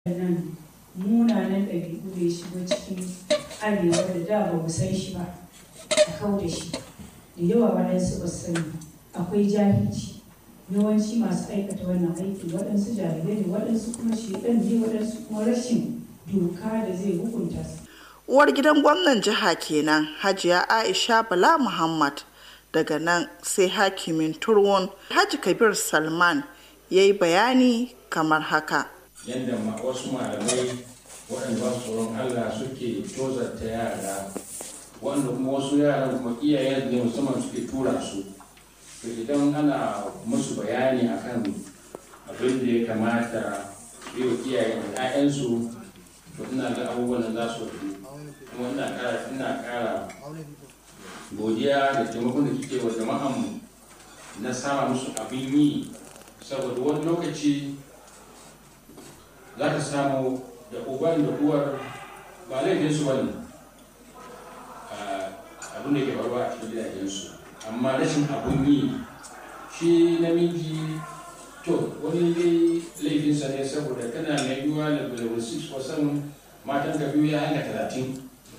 nan munanan ɗabi'u da ya shigo cikin arewa da da ba mu san shi ba a kau da shi da yawa waɗansu ba su sani akwai jahilci yawanci masu aikata wannan aiki waɗansu jahilai ne waɗansu kuma shedan ne waɗansu kuma rashin doka da zai hukunta su uwar gidan gwamnan jiha kenan hajiya aisha bala muhammad daga nan sai hakimin turwon haji kabir salman ya yi bayani kamar haka yadda wasu malamai waɗanda ba su tsoron allah suke tozarta yara wanda kuma wasu yaran kuma iyayen ne musamman suke tura su to idan ana musu bayani akan abin da ya kamata yi wa iyayen ‘ya'yansu to ina ga abubuwan da za su kuma ina ƙara ina ƙara godiya da taimakon da kike wa jama'an na sama musu abin yi saboda wani lokaci za ka samu da uban da uwar ba laifinsu ba ne abin da ke faruwa a cikin gidajensu amma rashin abun yi shi namiji to wani dai laifinsa ne saboda kana mai yiwuwa da level 6 wasan matan ka biyu ya hanga talatin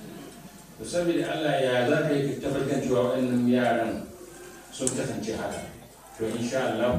to saboda allah ya za ka yi tabbatar cewa waɗannan yaran sun kasance haka to insha allah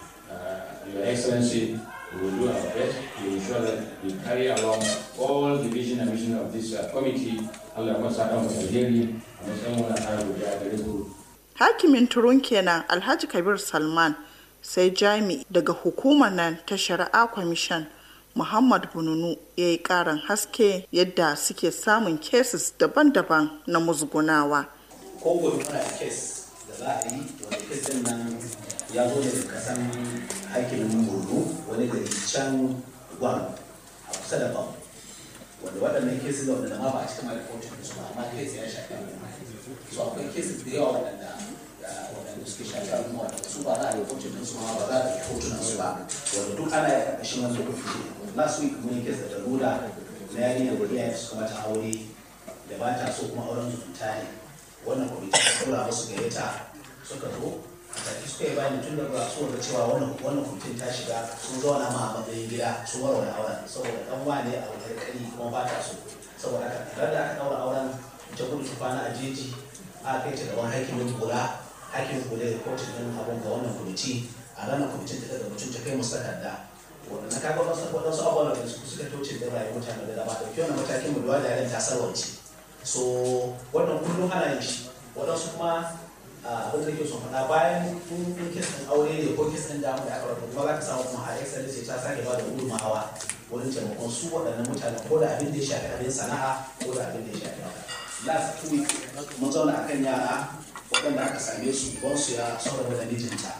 your excellency we will do our best to ensure that we carry along all the vision and mission of this uh, committee allah ya sa kan alheri a matsayin wani ƙara godiya gare ku hakimin turun kenan alhaji kabir salman sai jami daga hukumar nan ta shari'a kwamishan muhammad bununu ya yi karin haske yadda suke samun cases daban-daban na musgunawa ko gobe muna da kes da za a yi wanda kes din nan ya zo daga kasan hakimin borno wani gari can gwan a kusa da bam wanda waɗannan kesis da wanda ma ba a cikin mai rahoton su ba amma kes ya shafi so akwai kesis da yawa waɗanda waɗanda suke shafi al'umma waɗanda su ba za a yi hotunan su ma ba za a yi hotunan su ba wanda duk ana yi ƙarƙashin wani lokaci last week mun yi kes da daruda na yarinya da iyayen su kuma ta aure da ba ta so kuma auren zumunta ne wannan kwamiti ta tura musu gayyata suka zo a take suka yi bayani tun da ba su da cewa wannan wannan kwamitin ta shiga sun zauna ma a matsayin gida sun warware auren saboda dan wane a wani kari kuma ba ta so saboda haka da aka daura auren ta gudu ta kwana a jeji aka kai ta gaban hakimin kula hakimin kula da kotun din abin ga wannan kwamiti a ranar kwamitin ta daga mutum ta kai musu takarda na kaga wasu waɗansu abubuwan da su suka toce da rayuwar mutane da dama ɗauki wannan matakin mu da yaren ta sarwance so wannan kullum ana yin shi waɗansu kuma abin da nake son faɗa bayan kun kes ɗin aure ne ko kes ɗin damu da aka rabu kuma za ka samu kuma a excellence ta sake ba da gudunmawa wurin taimakon su waɗannan mutane ko da abin da ya shafi abin sana'a ko da abin da ya shafi last two week mun zauna akan yara waɗanda aka same su su ya saurara da mijinta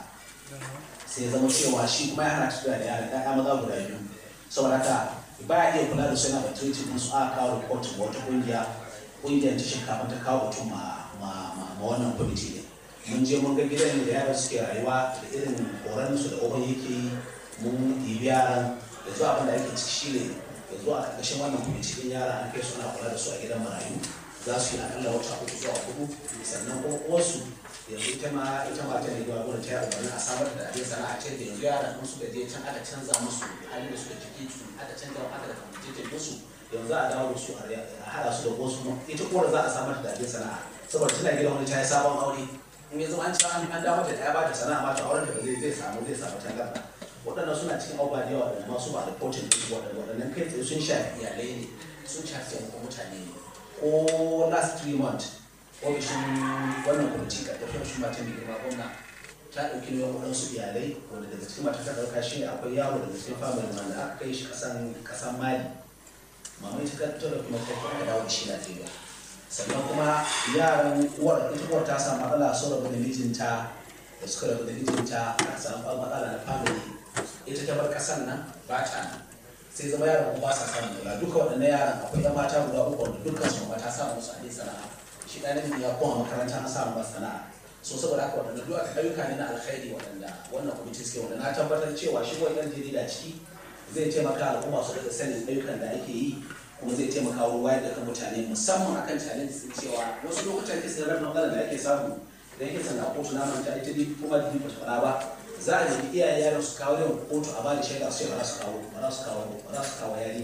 sai zama cewa shi kuma ya hana tafiya da yara ɗaya maza guda biyu saboda haka ba ya iya kula da su yana da treatment su aka kawo report wata ƙungiya ƙungiyar ta shinkafa ta kawo mutum ma wannan kwamiti ne mun je mun ga gidan da yaran suke rayuwa da irin horon su da uban yake yi mun ɗibi yaran da zuwa abin da ake ciki shi ne da zuwa a ƙarƙashin wannan kwamiti ɗin yara an kai suna kula da su a gidan marayu za su yi akalla wata uku zuwa hudu sannan kuma uwarsu yanzu ita ma ita ma ta ne zuwa gurin ta yi a samar da abin sana'a ce da yanzu yaran mun suka je can aka canza musu halin da suka ciki aka canza aka da kwamitin musu yanzu a dawo da su a haɗa su da wasu kuma ita uwar za a samar da abin sana'a saboda tana gidan wani ta yi sabon aure in yanzu an ci an dawo da ɗaya ba ta sana'a ba ta auren da zai zai samu zai samu tangarɗa waɗannan suna cikin abubuwa da yawa da masu ba da kotun ɗin waɗanda waɗannan kai tsaye sun shafi iyalai ne sun shafi taimakon mutane ne ko last three months ofishin wannan kwamiti ka tafiya shi mata mai girma gwamna ta ɗauki nauyin waɗansu iyalai wanda daga cikin mata ta ɗauka shi ne akwai yaro daga cikin family wanda aka kai shi ƙasan ƙasan mali mama ita ta ta ɗauki mata ta aka dawo da shi Najeriya sannan kuma yaran uwar ita uwar ta samu matsala sun rabu da mijinta da suka rabu da mijinta aka samu matsala na family ita ta bar ƙasan nan ba ta nan sai zama yaran ba sa samun kula duka waɗannan yaran akwai yan mata guda uku wanda dukkan su mata samu musu abin sana'a shi ɗan namiji ya koma makaranta an samu masa sana'a so saboda haka waɗanda duk ayyuka ne na alkhairi waɗanda wannan kwamiti suke wanda na tabbatar cewa shi wani ɗan jarida ciki zai taimaka al'umma su daga sanin ayyukan da ake yi kuma zai taimaka wurin wayar da kan mutane musamman akan challenge sun cewa wasu lokutan kisa da rabin da ake samu idan kisa na kotu na manta ita kuma da ba ta faɗa ba za a nemi iyayen yaron su kawo yawan kotu a ba da shaida su ce ba za su kawo ba za su kawo ba za su kawo yari